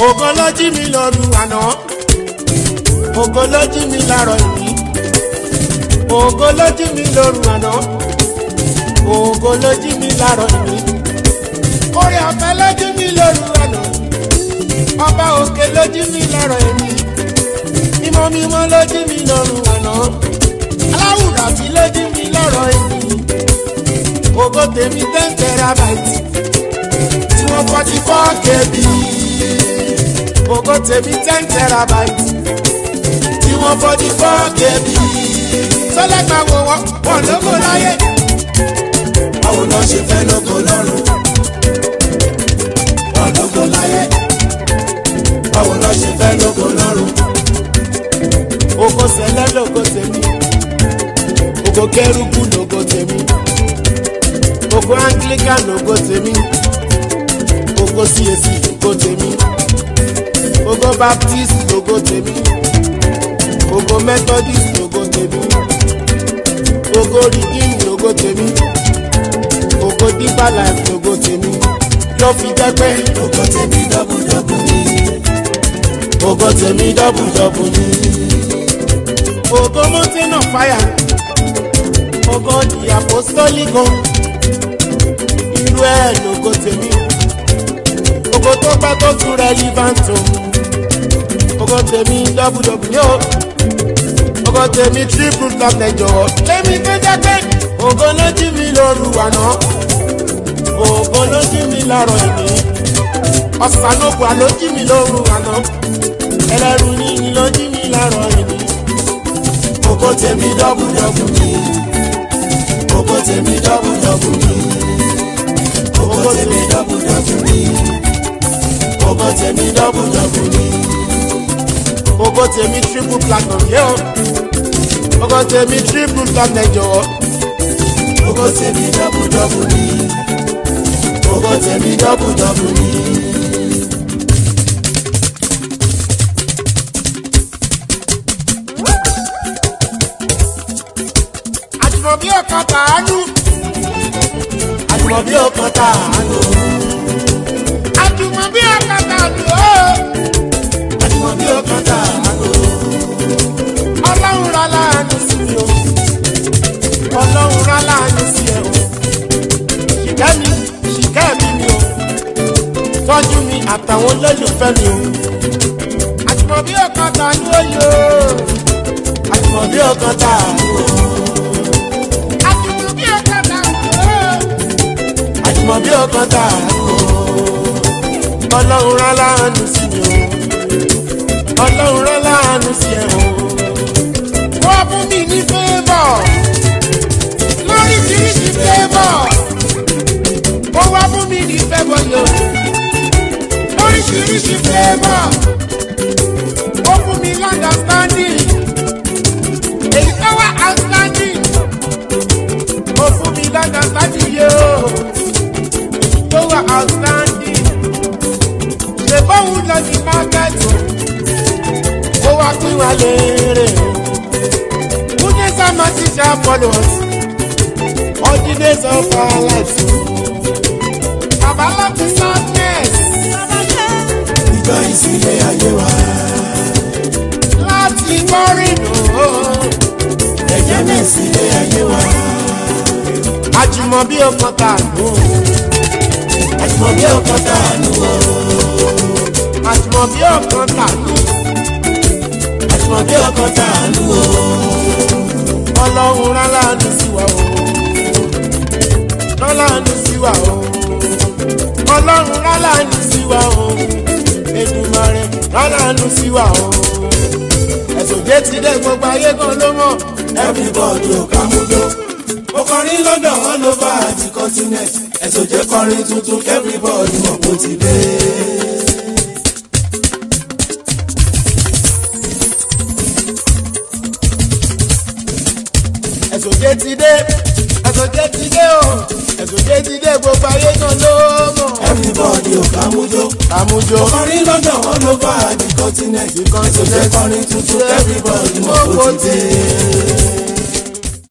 ògo ló jí mi lóru àná ògo ló jí mi láàárọ̀ ìní ògo ló jí mi lóru àná ògo ló jí mi láàárọ̀ ìní orí ọ̀fẹ́ ló jí mi lóru àná ọba òkè ló jí mi láàárọ̀ ìní mímọ́ mímọ́ ló jí mi lóru àná aláwùrà sí ló jí mi láàárọ̀ ìní ògo tèmi ten terabyte tí wọ́n forty four kb ògo tèmi ten terabyte tí wọ́n forty four kb sọlẹ́gbà wo wọ́n wọ́n lóko láyé. báwo lọ ṣe fẹ́ lógo lọ́rùn wọ́n lógo láyé báwo lọ ṣe fẹ́ lógo lọ́rùn ògo sẹlẹ̀ lógo tèmi ògo kẹrùkù lógo tèmi ògo anglican lógo tèmi ògo cac lógo tèmi ògo baptist lógo tèmi ògo methodist lógo tèmi ògo redeem lógo tèmi ògo deeper life lógo tèmi ló fi jẹ́ pé lógo tèmi dọ́bùdọ́bù ni ògo tèmi dọ́bùdọ́bù ni ògo mountain of fire ògo the apostolic home irú ẹ̀ lógo tèmi ògo tó pẹ́ tó tún relevant o ògo tèmi dọ́bùdọ́bù ni o ògo tèmi triple top lẹ́jọ́ lẹ́mi tó jẹ́ pé ògo ló jí mi lóru àná ògo ló jí mi láàárọ̀ ìní ọ̀sán ló wà ló jí mi lóru àná ẹlẹ́rù níní ló jí mi láàárọ̀ ìní. ògo tèmi dọ́bùdọ́bù ni ògo tèmi dọ́bùdọ́bù ni ògo tèmi dọ́bùdọ́bù ni ògo tèmi dọ́bùdọ́bù ni ògo tèmi triple platinum yẹ o ògo tèmi triple platinum jọ̀wọ́ ògo tèmi dọ́bùdọ́bù ni ògo tèmi dọ́bùdọ́bù ni. àjùmọ̀bí ọ̀kan tàánú àjùmọ̀bí ọ̀kan tàánú àjùmọ̀bí ọ̀kan tàánú o àjùmọ̀bí ọkàn tàánú ọlọ́run rà láàánú sí mi o ọlọ́run rà láàánú sí ẹ o ṣìkẹ́ mi ṣìkẹ́ mi mi o tọ́jú mi àtàwọn olólùfẹ́ mi o àjùmọ̀bí ọ̀kan tàánú o yóò àjùmọ̀bí ọkàn tàánú àjùmọ̀bí ọ̀kan tàánú o. àjùmọ̀bí ọkàn tàánú ọlọ́run rán láàánú sí mi o ọlọ́run rán láàánú sí ẹ o. wọ́n fún mi ní favour lóríṣiríṣi favour ó wá fún mi ní favour yó lóríṣiríṣi favour ó fún mi understanding èyí tó wá outstanding ó fún mi understanding yó èyí tó wá outstanding ṣe bóun lọ ní mákẹ́tì ó wá pín wa léèrè kúndé sáma ti ṣe followers all the days of our lives bàbá láti sadness ìjọ ìsílẹ̀ ayé wa láti kọrin o ẹ̀jẹ̀ náà sílẹ̀ ayé wa àjùmọ̀ bí ọkàn tà nù àjùmọ̀bí ọkàn tàánú àjùmọ̀ bí ọkàn tà nù àjùmọ̀bí ọkàn tàánú ọlọ́run rán láàánú sí wa o rán láàánú sí wa o ọlọ́run rán láàánú sí wa o Èdùmàrè rán láàánú sí wa o ẹ̀sùn jẹ́ ti dé gbogbo ayé kan ló mọ̀ everybody ò ká mú ló mo kọrin london all over the continent ẹ̀sùn jẹ́ kọrin tuntun everybody mọ̀ kó ti dé. ẹ̀sùn jẹ́ ti dé ẹ̀sùn jẹ́ ti dé o ẹ̀sùn jẹ́ ti dé gbogbo ayé kan ló mọ̀ everybody ò ká mú ló àmújọ mo kọrin london all over the continent ẹ̀sùn jẹ́ kọrin tuntun everybody mọ̀ kó ti dé.